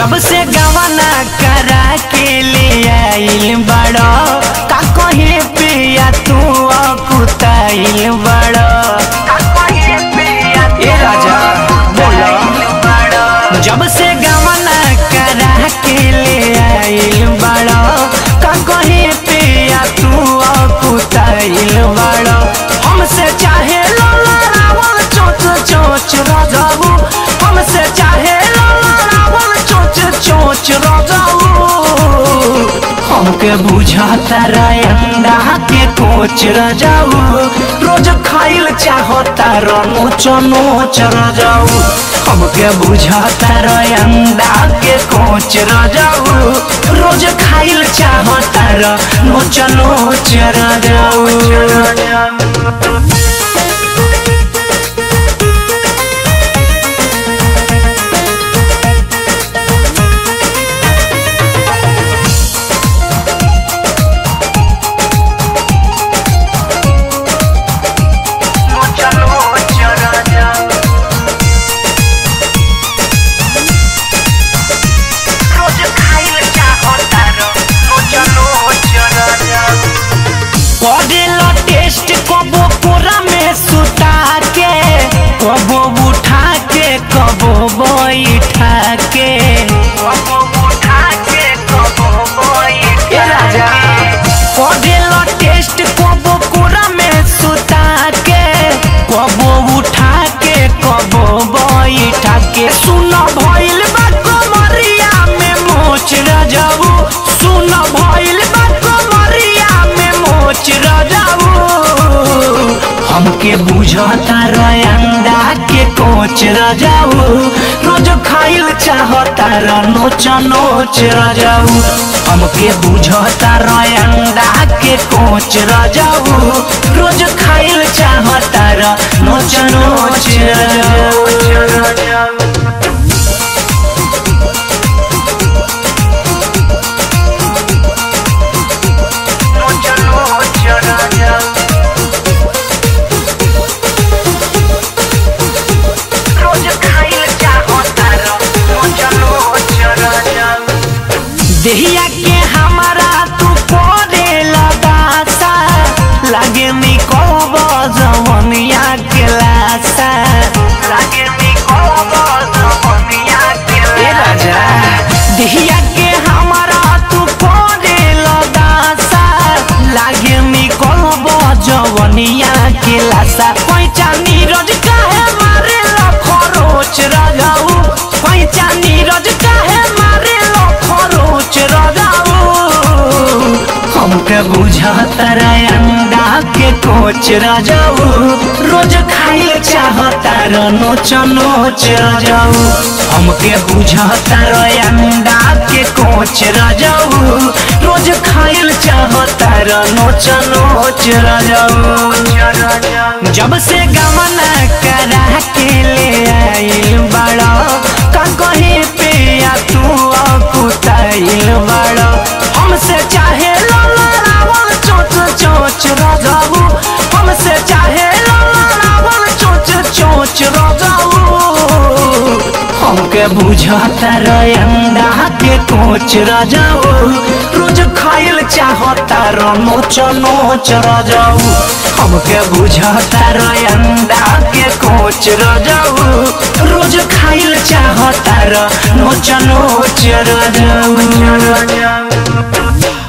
जब से गवना करा के ले आइल बड़ो का कहे पिया तू अकुताइल बड़ो ए राजा बोलो जब से गवना करा के ले आइल बड़ो का कहे पिया तू अकुताइल बड़ो हमसे चाहे लोला रावण चोच चोच राजाऊ हमसे चाहे लोला रावण चोच चोच राजाऊ हमके बुझाता अंडा के कोच राजाऊ रोज खाइल चाहता नोच नोच राजाऊ हमके बुझाता अंडा के कोच राजाऊ रोज खाइल चाहता नोच नोच राजाऊ करेला टेस्ट कबो कोरा में सुता के कबो उठा के कबो बैठा के ए राजा करेला टेस्ट कबो कोरा में सुता के कबो उठा के कबो बैठा के सुन भइल बा कमरिया में मोच रजाऊ सुन भइल बा कमरिया में मोच रजाऊ हमके बुझता अंडा के कोच रजाऊ रोज खाइल चाहता नोच नोच रजाऊ हमके बुझता अंडा के कोच रजाऊ रोज खाइल चाहता नोच नोच रजाऊ देहिया के हमारा तू पड़े लगासा लागे मी कब जवनिया के लासा लागे मी कब जवनिया के ए राजा देहिया के हमारा तू पड़े लगासा लागे मी कब जवनिया के लासा पैचा नीरज काहे मारे ला खरोच राजाऊ पैचा नीरज काहे मारे ला खरोच राजाऊ हमके बुझाता अंडा के कोच राजाऊ रोज खाइल चाहता नोच नोच राजाऊ हमके बुझाता अंडा के कोच राजाऊ रोज खाइल चाहता नोच नोच राजाऊ जब से गमना करा के ले आइल बड़ा का कहे पिया तू अकुताइल बड़ा हमसे चाहे लोला रावण चोच चोच राजाऊ हमसे चाहे लोला रावण चोच चोच राजाऊ हमके बुझाता अंडा के कोच राजाऊ रोज खाइल चाहता नोच नोच राजाऊ हमके बुझाता अंडा के कोच राजाऊ रोज खाइल चाहता नोच नोच राजाऊ